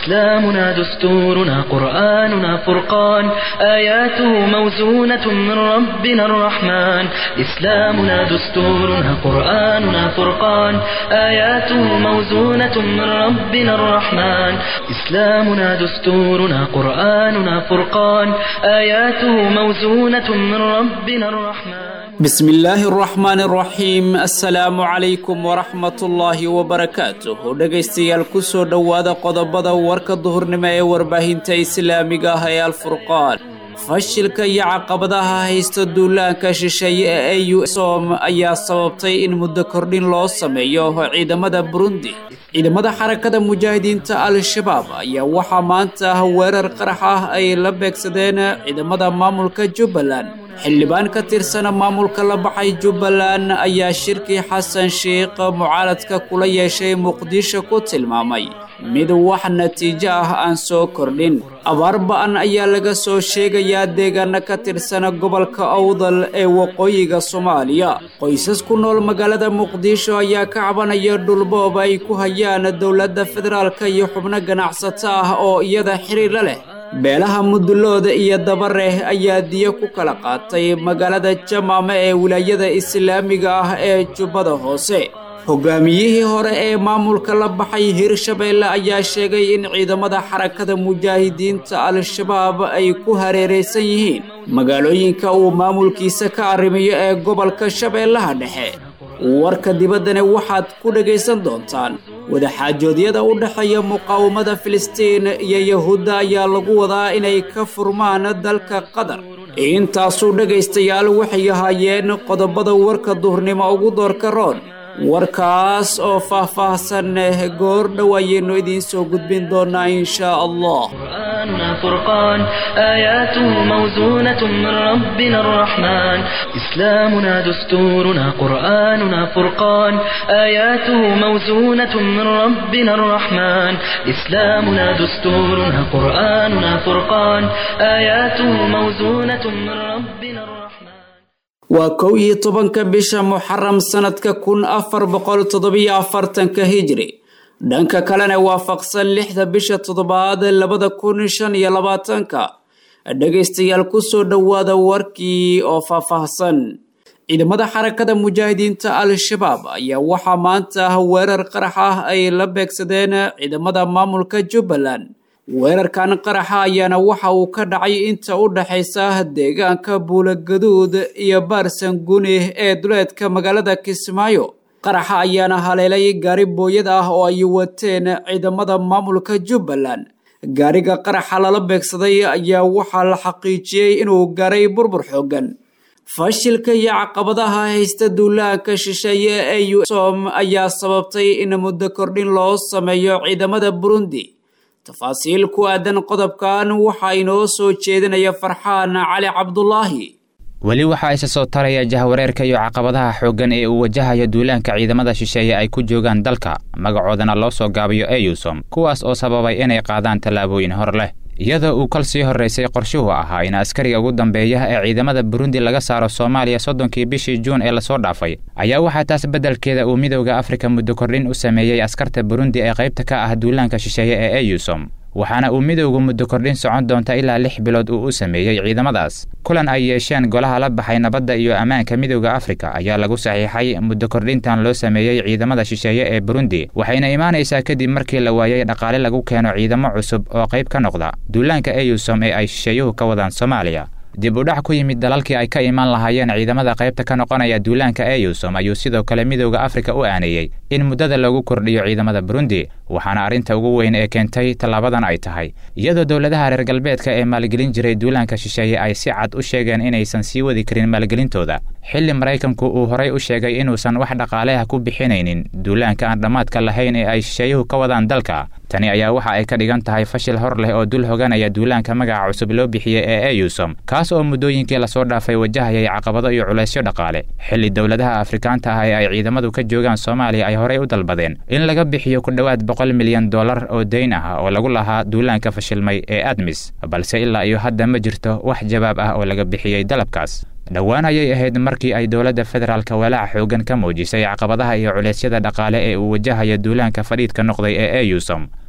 إسلامنا دستورنا قرآننا فرقان آياته موزونة من ربنا الرحمن إسلامنا دستورنا قرآننا فرقان آياته موزونة من ربنا الرحمن إسلامنا دستورنا قرآننا فرقان آياته موزونة من ربنا الرحمن بسم الله الرحمن الرحيم assalaamu calaykum waraxmatullaahi wabarakaatuh dhegaystayaal kusoo dhowaada qodobada warka duhurnimo ee warbaahinta islaamiga ah ee alfurqaan fashilka iyo caqabadaha haysta duulaanka shisheeye ee au som ayaa sababtay in muddo kordhin loo sameeyo ciidamada burundi ciidamada xarakada mujaahidiinta al-shabaab ayaa waxaa maanta weerar qarax ah ay la beegsadeen ciidamada maamulka jubbaland xildhibaan ka tirsana maamulka la baxay jubbaland ayaa shirkii xasan sheikh mucaaradka kula yeeshay muqdisho ku tilmaamay mid wax natiijo ah aan soo kordhin abaar ba-an ayaa laga soo sheegayaa deegaano ka tirsana gobolka awdal ee waqooyiga soomaaliya qoysas ku nool magaalada muqdisho ayaa ka cabanaya dhulboob ay ku hayaan dowladda federaalka iyo xubno ganacsato ah oo iyada xiriirla leh beelaha mudulooda iyo dabareh ayaa diyo ku kala qaatay magaalada jamaame ee wilaayada islaamiga ah ee jubbada hoose hogaamiyihii hore ee maamulka la baxay hirshabeelle ayaa sheegay in ciidamada xarakada mujaahidiinta al-shabaab ay ku hareeraysan yihiin magaalooyinka uu maamulkiisa ka arrimiyo ee gobolka shabeellaha dhexe warka dibaddana waxaad ku dhegaysan doontaan wadaxaajoodyada u dhexeeya muqaawamada filistiin iyo yahuudda ayaa lagu wadaa inay ka furmaan dalka qatar intaasuu dhegaystayaal waxay ahaayeen qodobada warka duhurnimo ugu doorka roon warkaas oo faah-faahsan goor dhow ayaynu idiin soo gudbin doonaa inshaa allah قرآننا فرقان آياته موزونة من ربنا الرحمن إسلامنا دستورنا قرآننا فرقان آياته موزونة من ربنا الرحمن إسلامنا دستورنا قرآننا فرقان آياته موزونة من ربنا الرحمن waa kow iyo tobanka bisha muxaram sanadka kun afar boqol toddobiyo afartanka hijri dhanka kalena waafaqsan lixda bisha toddobaad labada kun shan iyo labaatanka dhegaystayaal kusoo dhowaada warkii oo faahfaahsan ciidamada xarakada mujaahidiinta al-shabaab ayaa waxaa maanta weerar qarax ah ay la beegsadeen ciidamada maamulka jubbaland weerarkan qaraxa ayaana waxa uu ka dhacay inta u dhaxaysa deegaanka buulagaduud iyo baarsanguuni ee duleedka magaalada kismaayo qaraxa ayaana haleelay gaari booyad ah oo ay wateen ciidamada maamulka jubbaland gaariga qaraxa lala beegsaday ayaa waxaa la xaqiijiyey inuu gaaray burbur xoogan fashilka iyo caqabadaha haysta duulaanka shisheeye ee usom ayaa sababtay in muddo kordhin loo sameeyo ciidamada burundi tafaasiil ku aadan qodobkan waxaa inoo soo jeedinaya farxaan cali cabdulaahi weli waxaa isa soo taraya jahwareerka iyo caqabadaha xooggan ee uu wajahayo duulaanka ciidamada shisheeye ay ku joogaan dalka magacoodana loo soo gaabiyo eyusom kuwaas oo sababay inay qaadaan tallaabooyin hor leh iyadoo uu kal sii horraysay qorshuhu ahaa in askariga ugu dambeeya ee ciidamada burundi laga saaro soomaaliya soddonkii bishii juun ee lasoo dhaafay ayaa waxaa taas beddelkeeda uu midowda afrika muddo kordhin u sameeyey askarta burundi ee qaybta ka ah duulaanka shisheeye ee eyusom waxaana uu midowgu muddo kordhin socon doonta ilaa lix bilood uu u sameeyey ciidamadaas kulan ay yeesheen golaha la baxay nabadda iyo ammaanka midowda afrika ayaa lagu saxiixay muddo kordhintan loo sameeyey ciidamada shisheeye ee burundi waxayna imaanaysaa kadib markii la waayey dhaqaale lagu keeno ciidamo cusub oo qayb ka noqda duulaanka eyusom ee ay shisheeyuhu ka wadaan soomaaliya dib u dhac ku yimid dalalkii ay ka imaan lahaayeen ciidamada qaybta ka noqonaya duulaanka eyusom ayuu sidoo kale midowda afrika u aaneeyey in muddada lagu kordhiyo ciidamada burundi waxaana arrinta ugu weyn ee keentay tallaabadan ay tahay iyadoo dowladaha reer galbeedka ee maalgelin jiray duulaanka shisheeye ay si cad u sheegeen inaysan sii wadi karin maalgelintooda xilli maraykanku uu horay u sheegay inuusan wax dhaqaaleha ku bixinaynin duulaanka aan dhammaadka lahayn ee ay shisheeyuhu ka wadaan dalka tani ayaa waxa ay ka dhigan tahay fashil hor leh oo dul hoganaya duulaanka magaca cusub loo bixiyey ee eyusom kaas oo muddooyinkii lasoo dhaafay wajahayay caqabado iyo culaysyo dhaqaale xilli dowladaha afrikaanta ah ee ay ciidamadu ka joogaan soomaaliya ay horey u dalbadeen in laga bixiyo ku dhowaad boqol milyan dollar oo dayn ah oo lagu lahaa duulaanka fashilmay ee admis balse ilaa iyo hadda ma jirto wax jawaab ah oo laga bixiyey dalabkaas dhowaan ayay ahayd markii ay dowladda federaalka walaaca xooggan ka muujisay caqabadaha iyo culeysyada dhaqaale ee uu wajahayo duulaanka fadhiidka noqday ee eyusom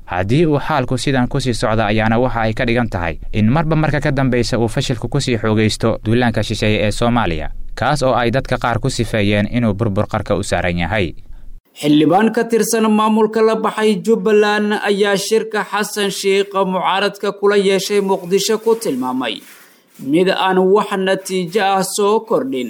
haddii uu xaalku sidan kusii socda ayaana waxa ay ka dhigan tahay in marba marka ka dambaysa uu fashilku kusii xoogaysto duulaanka shisheeye ee soomaaliya kaas oo ay dadka qaar ku sifeeyeen inuu burbur qarka u saaran yahay xildhibaan ka tirsan maamulka la baxay jubbaland ayaa shirka xasan sheikh mucaaradka kula yeeshay muqdisho ku tilmaamay mid aan wax natiijo ah soo kordhin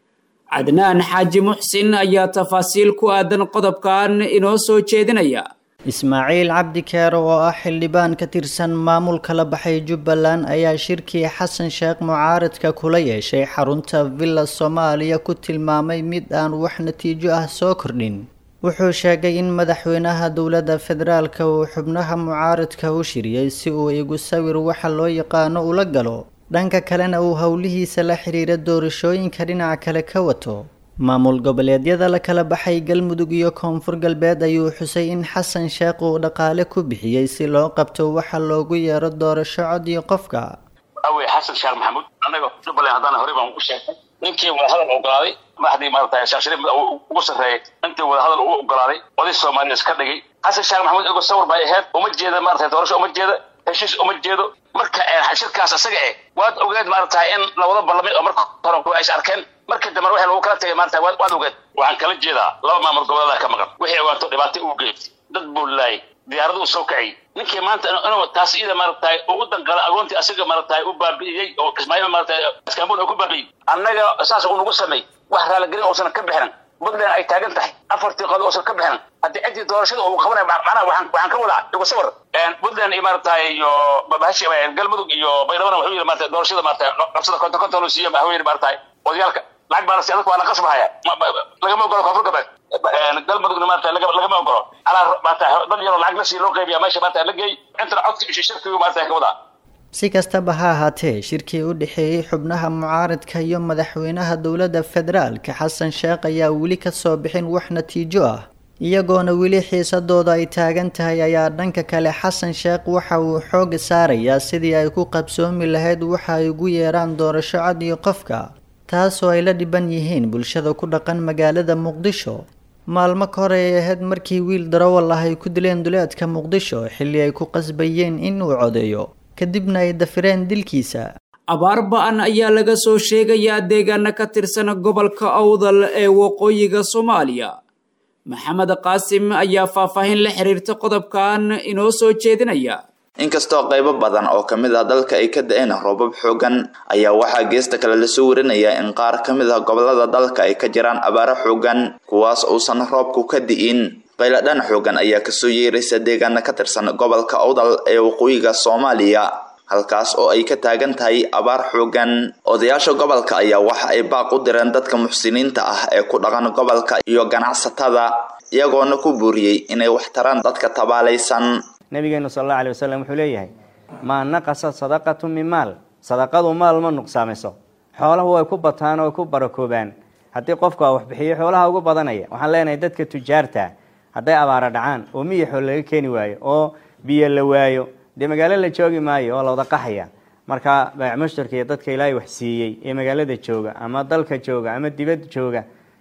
cadnaan xaaji muxsin ayaa tafaasiil ku aadan qodobkan inoo soo jeedinaya ismaaciil cabdi keero oo ah xildhibaan ka tirsan maamulka la baxay jubbaland ayaa shirkii xasan sheekh mucaaradka kula yeeshay xarunta villa soomaaliya ku tilmaamay mid aan wax natiijo ah soo kordhin wuxuu sheegay in madaxweynaha dowladda federaalka uu xubnaha mucaaradka u shiriyey si uu igu sawir waxa loo yaqaano ula galo dhanka kalena uu howlihiisa la xiriira doorashooyinka dhinaca kale ka wato maamul goboleedyada la kala baxay galmudug iyo koonfur galbeed ayuu xusay in xasan sheekh uu dhaqaale ku bixiyey si loo qabto waxa loogu yeero doorasho cod iyo qofka awey xasan sheekh maxamuud annaga jubbaland haddana horey baan ugu sheegay ninkii wadahadal ogolaaday madaxdii maarata sheekh shariif ugu sarreeyay intii wadahadal u ogolaaday oday soomaaliya iska dhigay xasan sheekh maxamuud igo sawir bay ahayd uma jeeda maarata doorasho uma jeeda heshiis uma jeedo marka shirkaas isaga eh waad ogeed maarata in lawada ballamay oo marka hore ay is arkeen markii dambe waxa lagu kala tagay maarata waad ogeed waxaan kala jeedaa laba maamul goboleeda ka maqan wixii ogaato dhibaato uu geystay dad buu laayay diyaaradu uu soo kaciyay ninkii maanta inuu taas ida maarata ugu danqala agoontii asaga maarata u baabi'iyey oo kismaayo maarata iskaambul oo ku baabi'iyey annaga saas uu nagu sameey wax raaligelin uusan ka bixin puntland ay taagan tahay afartii qod uusan ka bixin haddii ciddii doorashada uu qabanay macnaha waxaan waxaan ka wadaa igu sawir puntland iyo maarata iyo bahashi galmudug iyo baydhabo wuxuu yidhi maarata doorashada maarata qabsada konton konton loo siiyo wuxuu yidhi maarata odayaalka lacag baa la siiya dadka waa la qasbahaya lagama ogolo koonfur galbeed galmudugna maarata lagama ogolo alaa maarata dad yaroo lacag la siiya loo qaybiya meesha maarata la geey intana codka iyo shirkigu maarata ka wadaa si kastaba ha ahaatee shirkii u dhexeeyey xubnaha mucaaradka iyo madaxweynaha dowladda federaalka xasan sheekh ayaa weli ka soo bixin wax natiijo ah iyagoona weli xiisadooda ay taagan tahay ayaa dhanka kale xasan sheekh waxa uu xooga saarayaa sidii ay ku qabsoomi lahayd waxa ay ugu yeeraan doorasho cad iyo qofka taasoo ay la dhiban yihiin bulshada ku dhaqan magaalada muqdisho maalmo ka hore ay ahayd markii wiil darawal ah ay ku dileen duleedka muqdisho xilli ay ku qasbayeen in uu codeeyo kadibna ay dafireen dilkiisa abaar ba-an ayaa laga soo sheegayaa deegaana ka tirsan gobolka awdal ee waqooyiga soomaaliya maxamed qaasim ayaa faahfaahin la xiriirta qodobkan inoo soo jeedinaya inkastoo qaybo badan oo ka mid ah dalka ay ka da-een roobab xoogan ayaa waxaa geesta kale lasoo warinayaa in qaar ka mid ah gobolada dalka ay ka jiraan abaaro xoogan kuwaas uusan roobku ka di'in qayladhan xoogan ayaa kasoo yeeraysa deegaana ka tirsan gobolka awdal ee waqooyiga soomaaliya halkaas oo ay ka taagan tahay abaar xoogan odayaasha gobolka ayaa waxa ay baaq u direen dadka muxsiniinta ah ee ku dhaqan gobolka iyo ganacsatada iyagoona ku buuriyey inay wax taraan dadka tabaalaysan nabigeenu sal alla alay wasalam wuxuu leeyahay maa naqasa sadaqatu min maal sadaqadu maal ma nuqsaamiso xooluhu way ku bataan oo ku barakoobaan haddii qofku a wax bixiyo xoolaha ugu badanaya waxaan leenahay dadka tujaarta hadday abaaro dhacaan oo miya xool laga keeni waayo oo biyo la waayo dee magaalo la joogi maayo oo la wada qaxaya marka baac mushtarka iyo dadka ilaahay wax siiyey ee magaalada jooga ama dalka jooga ama dibad jooga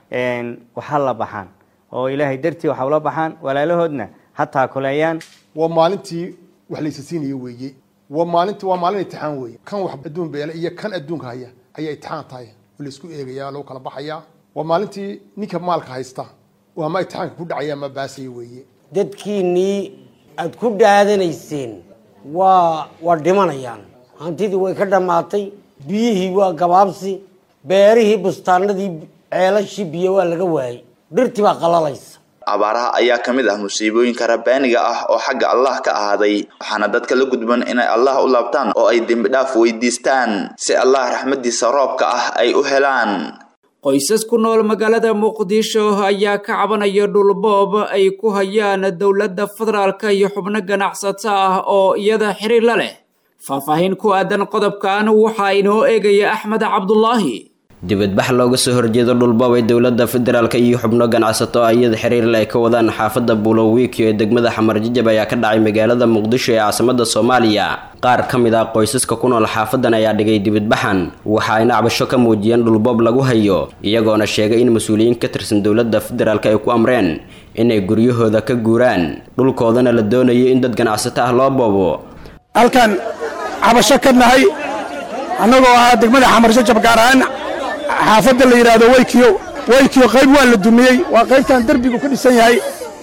waxa la baxaan oo ilaahay dartii waxa ula baxaan walaalahoodna ha taakuleeyaan waa maalintii wax laysa siinayo weeye waa maalintii waa maalin itixaan weeye kan wax adduun beela iyo kan adduunka haya ayaa itixaan tahay oo laysku eegaya lagu kala baxayaa waa maalintii ninka maalka haysta oo ama itixaanka ku dhacaya ama baasaya weeye dadkiinnii aada ku dhaadanayseen waa waa dhimanayaan hantidii way ka dhammaatay biyihii waa gabaabsi beerihii bustaanadii ceelashii biyo waa laga waayey dhirtii baa qalalaysa abaaraha ayaa ka mid ah musiibooyinka rabbaaniga ah oo xagga allah ka ahaaday waxaana dadka la gudban inay allah u laabtaan oo ay dembi dhaaf weydiistaan si allah raxmadiisa roobka ah ay u helaan qoysas ku nool magaalada muqdisho ayaa ka cabanaya dhulboob ay ku hayaan dowladda federaalka iyo xubno ganacsato ah oo iyada xiriir la leh faahfaahin ku aadan qodobkan waxaa inoo eegaya axmed cabdulaahi dibadbax looga soo horjeedo dhulboob ay dowladda federaalk iyo xubno ganacsato ah iyada xiriirle ay ka wadaan xaafadda bulowiikio ee degmada xamarjajab ayaa ka dhacay magaalada muqdisho ee caasimada soomaaliya qaar ka mid ah qoysaska ku nool xaafadan ayaa dhigay dibadbaxan waxa ayna cabasho ka muujiyeen dhulboob lagu hayo iyagoona sheegay in mas-uuliyiin ka tirsan dowladda federaalk ay ku amreen inay guryahooda ka guuraan dhulkoodana la doonayo in dad ganacsato ah loo boobo halkan cabasho ka nahay annagoo ahaa degmada xamarsho jab gaar ahaan xaafadda la yidhaahdo weykiyo weykiyo qayb waa la dumiyey waa qaybtan derbigu ka dhisan yahay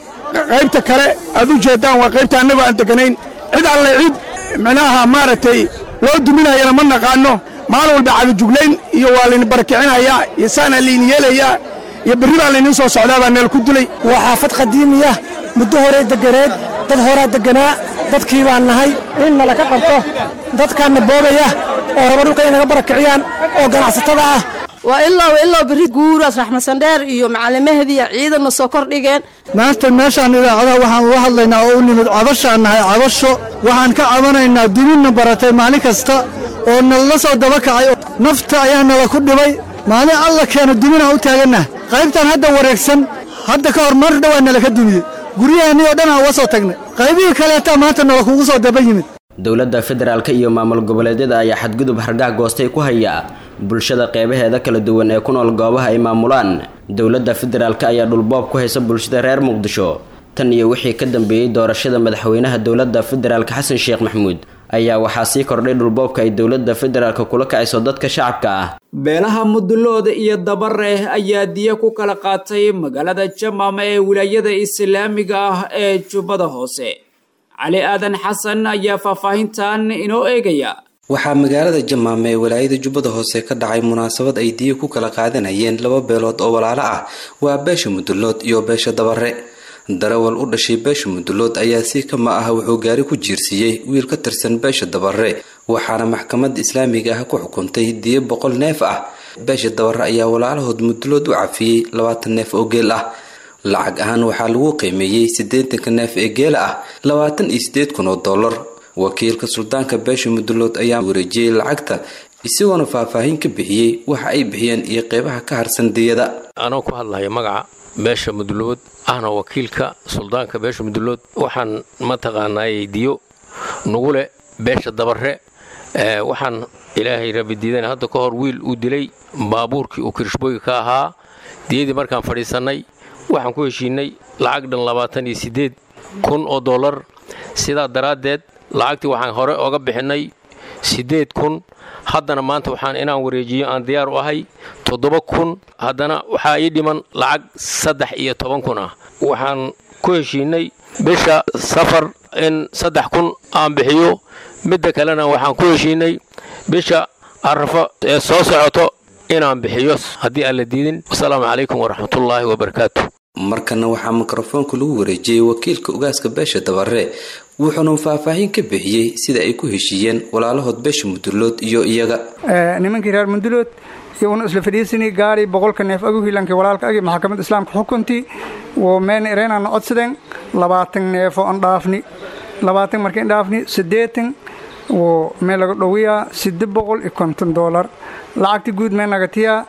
qaybta kale aad u jeeddaan waa qaybta annagoo aan deganayn cid alle cid micnaha maaragtay loo duminayana ma naqaanno maalin walba cadajuglayn iyo waa layni barakicinayaa iyo saanaa layni yeelayaa iyo berri baa layniin soo socdaa baa neel ku dilay waa xaafad qadiimiya muddo horey deganeed dad horaa deganaa dadkii baan nahay in nala ka qabto dadkaanna boogaya oo raba dhulka inaga barakiciyaan oo ganacsatada ah waa ilaa ilaa berri guuraas raxmasandheer iyo macalimaheediiya ciidanna soo kordhigeen maanta meeshaan idaacadaha waxaan uga hadlaynaa oo u nimid cabashaan nahay cabasho waxaan ka cabanaynaa duminna baratay maalin kasta oo nalala soo daba kacay nafta ayaa nala ku dhibay maalin alla keena duminaan u taagannaha qaybtan hadda wareegsan hadda ka hor mar dhowaa nala ka dumiyey guryaheennii oo dhan aan uga soo tagnay qaybihii kaleetaa maanta nala kugu soo daba yimid dowladda federaalka iyo maamul goboleedyada ayaa xadgudub hargaha goostay ku haya bulshada qeybaheeda kala duwan ee ku nool goobaha ay maamulaan dowladda federaalka ayaa dhulboob ku haysa bulshada reer muqdisho tan iyo wixii ka dambeeyey doorashada madaxweynaha dowladda federaalka xasan sheekh maxamuud ayaa waxaa sii kordhay dhulboobka ay dowladda federaalka kula kacayso dadka shacabka ah beelaha mudulooda iyo dabareeh ayaa diya ku kala qaatay magaalada jamaama ee wilaayada islaamiga ah ee jubbada hoose cali aadan xasan ayaa faahfaahintan inoo eegaya waxaa magaalada jamaama ee walaayada jubbada hoose ka dhacay munaasabad ay diya ku kala qaadanayeen laba beelood oo walaalo ah waa beesha mudulood iyo beesha dabare darawal u dhashay beesha mudulood ayaa si kama ah wuxuu gaari ku jiirsiiyey wiil ka tirsan beesha dabare waxaana maxkamadda islaamiga ah ku xukuntay diyo boqol neef ah beesha dabare ayaa walaalahood mudulood u cafiyey labaatan neef oo geel ah lacag ahaan waxaa lagu qiimeeyey siddeetanka neef ee geela ah labaatan iyo siddeed kun oo dollar wakiilka suldaanka beesha mudulood ayaa wareejiyey lacagta isagoona faahfaahin ka bixiyey waxa ay bixiyeen iyo qeybaha ka harsan diyada anoo ku hadlaya magaca beesha mudulood ahna wakiilka suldaanka beesha mudulood waxaan mataqaanaayey diyo nugu leh beesha dabare waxaan ilaahay rabidiidan hadda ka hor wiil uu dilay baabuurkii uu kirishbooyi ka ahaa diyadii markaan fadhiisannay waxaan ku heshiinay lacag dhan labaatan iyo siddeed kun oo dollar sidaa daraaddeed lacagtii waxaan hore oga bixinnay siddeed kun haddana maanta waxaan inaan wareejiyo aan diyaar u ahay toddoba kun haddana waxaa ii dhiman lacag saddex iyo toban kun ah waxaan ku heshiinay bisha safar in saddex kun aan bixiyo midda kalena waxaan ku heshiinay bisha arafo ee soo socoto inaan bixiyo haddii aan la diidin wasalaamu calaykum waraxmatullaahi wabarakaatu markana waxaa mikrofoonka lagu wareejiyey wakiilka ugaaska beesha dabare wuxuuna faahfaahin ka bixiyey sida ay ku heshiiyeen walaalahood beesha mudulood iyo iyaga nimankii reer mudulood iyaguna isla fadhiisanay gaari boqolka neef agu hilankii walaalka agi maxkamadda islaamka xukuntii wo meen ireenana codsadeen labaatan neefo an dhaafni labaatan markayn dhaafni siddeetan wo meel laga dhowiyaa sidde boqol iyo konton doolar lacagti guud meel naga tiyaa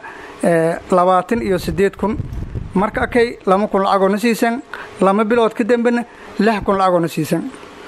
labaatan iyo siddeed kun marka akay lama kun lacagoona siisan lama bilood ka dambena lix kun lacagoona siisan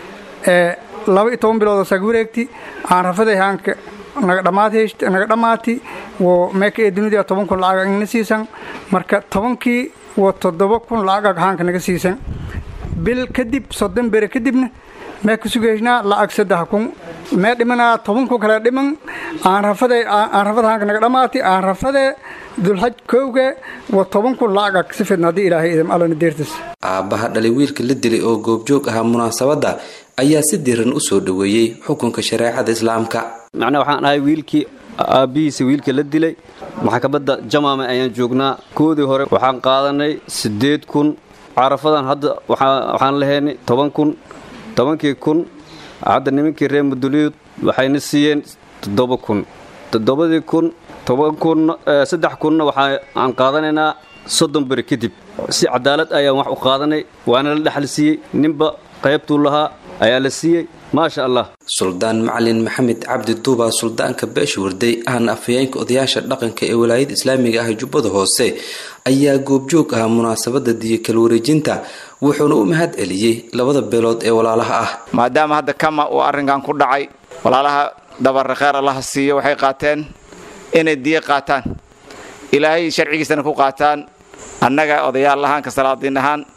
laba iyo toban bilood oo saga wareegti aan rafaday haanka naga dhammaad heshti naga dhammaati wo meeka ee dunida toban kun lacag agna siisan marka tobankii wo toddoba kun lacag ag haanka naga siisan bil kadib soddon bere kadibna mee ka sugaysnaa lacag saddex kun mee dhimanaa toban kun kale dhiman aan rafade aan rafada haanka naga dhammaati aan rafade dulxaj kowga wa toban kun lacag ag si fidna haddii ilaahay idam allana deertis aabbaha dhalay wiilka la dilay oo goobjoog ahaa munaasabadda ayaa si diran u soo dhoweeyey xukunka shareecada islaamka macnaa waxaan ahay wiilkii aabbihiisa wiilka la dilay maxkamadda jamaama ayaan joognaa koodii hore waxaan qaadanay siddeed kun carafadan hadda waxaan lahaynay toban kun tobankii kun hadda nimankii reer muduliyood waxayna siiyeen toddoba kun toddobadii kun toban kun saddex kunna waxaan qaadanaynaa soddon beri kadib si cadaalad ayaan wax u qaadanay waana la dhexal siiyey ninba qaybtuu lahaa ayaa la siiyey maasha allah suldaan macalin maxamed cabdi duuba suldaanka beesha warday ahna afhayeenka odayaasha dhaqanka ee walaayada islaamiga ah jubbada hoose ayaa goobjoog ahaa munaasabada diyo kala wareejinta wuxuuna u mahad celiyey labada beelood ee walaalaha ah maadaama hadda kama uu arrinkan ku dhacay walaalaha dabare kheer allaha siiyo waxay qaateen inay diyo qaataan ilaahay sharcigiisana ku qaataan annaga odayaal ahaan ka salaadiin ahaan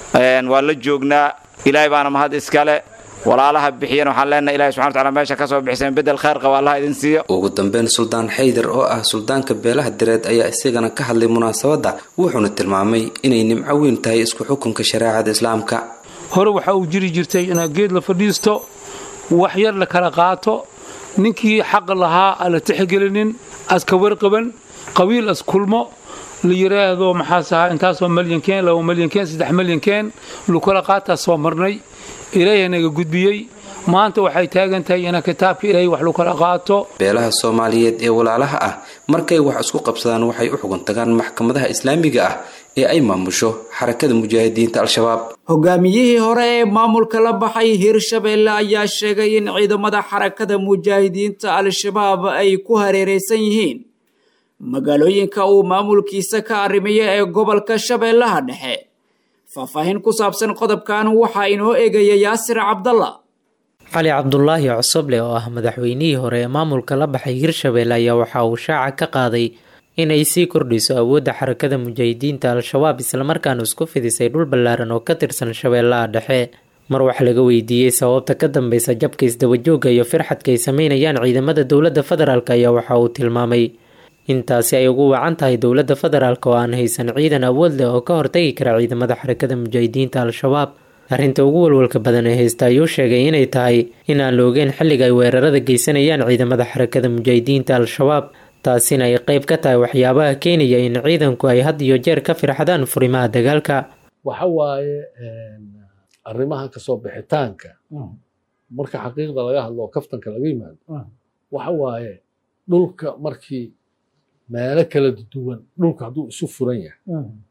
waa la joognaa ilaahay baana mahad iskale walaalaha bixiyan waxaan leenahay ilahi subxana wataala meesha ka soo bixiseen bedel khayr qaba allaha idin siiyo ugu dambeyn suldaan xaydar oo ah suldaanka beelaha direed ayaa isagana ka hadlay munaasabadda wuxuuna tilmaamay inay nimco weyn tahay isku xukunka shareecada islaamka hore waxaa uu jiri jirtay inaad geed la fadhiisto wax yar la kala qaato ninkii xaq lahaa aan la tixgelinin aska warqaban qabiil as kulmo la yidhaahdo maxaas ahaa intaasoo malyankeen laba malyankeen saddex malyankeen lukala qaataa soo marnay ilaahay naga gudbiyey maanta waxay taagan tahay ina kitaabka ilaahay wax lukala qaato beelaha soomaaliyeed ee walaalaha ah markay wax isku qabsadaan waxay u xugun tagaan maxkamadaha islaamiga ah ee ay maamusho xarakada mujaahidiinta al-shabaab hogaamiyihii hore ee maamulka la baxay hirshabeelle ayaa sheegay in ciidamada xarakada mujaahidiinta al-shabaab ay ku hareeraysan yihiin magaalooyinka uu maamulkiisa ka arrimayo ee gobolka shabeellaha dhexe faahfaahin ku saabsan qodobkan waxaa inoo eegaya yaasir cabdalla cali cabdulaahi cosoble oo ah madaxweynihii hore ee maamulka la baxay hirshabeelle ayaa waxa uu shaaca ka qaaday inay sii kordhiso awoodda xarakada mujaahidiinta al-shabaab islamarkaana isku fidisay dhul ballaaran oo ka tirsan shabeellaha dhexe mar wax laga weydiiyey sababta ka dambeysa jabka isdabajooga iyo firxadka ay sameynayaan ciidamada dowladda federaalk ayaa waxa uu tilmaamay intaasi ay ugu wacan tahay dowladda federaalk oo aan haysan ciidan awood leh oo ka hortagi kara ciidamada xarakada mujaahidiinta al-shabaab arrinta ugu walwalka badan ee haysta ayuu sheegay inay tahay in aan la ogeyn xilliga ay weerarada geysanayaan ciidamada xarakada mujaahidiinta al-shabaab taasina ay qeyb ka tahay waxyaabaha keenaya in ciidanku ay had iyo jeer ka firxadaan furimaha dagaalka waxa waaye arrimaha kasoo bixitaanka marka xaqiiqda laga hadlo oo kaftanka laga yimaado waxa waaye dhulka markii meelo kala duwan dhulka hadduu isu furan yahay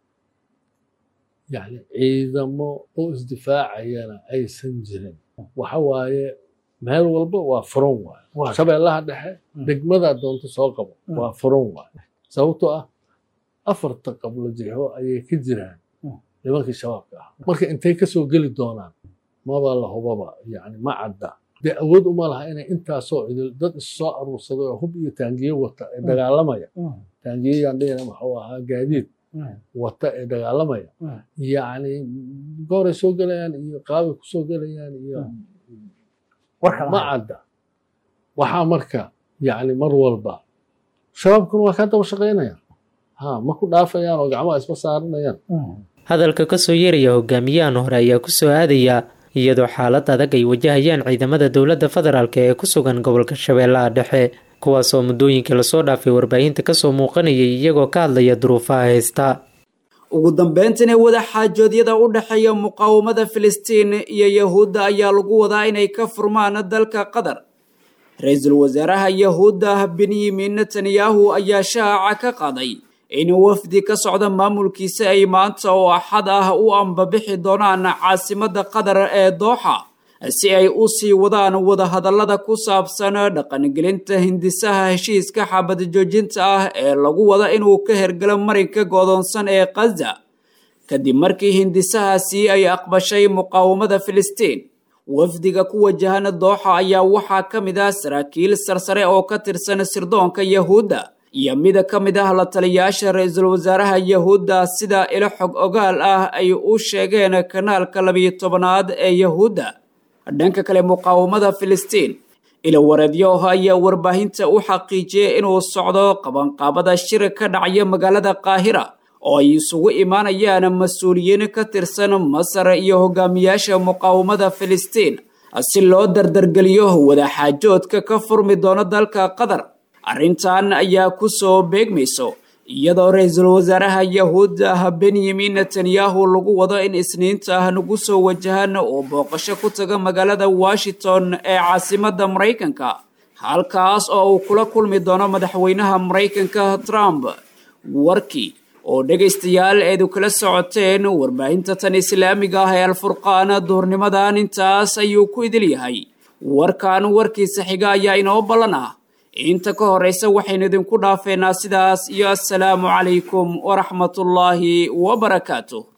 yani ciidamo oo isdifaacayana aysan jirin waxa waaye meel walba waa furan waaye shabeellaha dhexe degmada doonto soo qabo waa furan waaye sababtoo ah afarta qablo jixo ayay ka jiraan nimankii shabaabka ah marka intay kasoo geli doonaan maba la hubaba yani ma cadda dee awood uma laha inay intaasoo idil dad issoo aruursaday oo hub iyo taangiye wata ee dagaalamaya taangiyeyaan dhihina waxuu ahaa gaadiid wata ee dagaalamaya yacni gooray soo gelayaan iyo qaabay kusoo gelayaan iyo ma cadda waxaa marka yacni mar walba shabaabkuna waa kaa daba shaqaynayaan ha ma ku dhaafayaan oo gacmaha isma saaranayaan hadalka kasoo yeeraya hogaamiyahan hore ayaa kusoo aadaya iyadoo xaalad adag ay wajahayaan ciidamada dowladda federaalk ee ku sugan gobolka shabeellaha dhexe kuwaasoo muddooyinkii lasoo dhaafay warbaahinta kasoo muuqanayay iyagoo ka hadlaya duruufaha haysta ugu dambeyntina wadaxaajoodyada u dhexeeya muqaawamada filistiin iyo yahuudda ayaa lagu wadaa inay ka furmaan dalka qatar ra-iisul wasaaraha yahuudda benyamin netanyahu ayaa shaaca ka qaaday in wafdi ka socda maamulkiisa ay maanta oo axad ah u ambabixi doonaan caasimadda qatar ee dooxa si ay u sii wadaan wadahadallada ku saabsan dhaqangelinta hindisaha heshiiska xabad joojinta ah ee lagu wada inuu ka hergalo marinka godoonsan ee khaza kadib markii hindisahaasi ay aqbashay muqaawamada filistiin wafdiga ku wajahan dooxa ayaa waxaa ka mid ah saraakiil sarsare oo ka tirsan sirdoonka yahuudda iyo mida ka mid ah la taliyaasha ra-iisul wasaaraha yahuudda sida ilo xog ogaal ah ay u sheegeen kanaalka labiyo tobanaad ee yahuudda dhanka kale muqaawamada filistiin ilo wareedyo ayaa warbaahinta u xaqiijiyay inuu socdo qabanqaabada shir ka dhacaya magaalada qaahira oo ay isugu imaanayaan mas-uuliyiin ka tirsan masar iyo hogaamiyaasha muqaawamada filistiin si loo dardargeliyo wadaxaajoodka ka furmi doono dalka qatar arrintan ayaa ku soo beegmayso iyadoo ra-iisul wasaaraha yahuudda benyamin netanyahu lagu wado in isniinta ah nagu soo wajahan uu booqasho ku taga magaalada washington ee caasimadda maraykanka halkaas oo uu kula kulmi doono madaxweynaha maraykanka trump warkii oo dhegaystayaal eedu kala socoteen warbaahinta tan islaamiga ah ee alfurqaan duhurnimadan intaas ayuu ku idil yahay warkan warkiisa xiga ayaa inoo ballan ah inta ka horeysa waxaynu idinku dhaafeynaa sidaas iyo assalaamu calaykum waraxmatullaahi wabarakaatu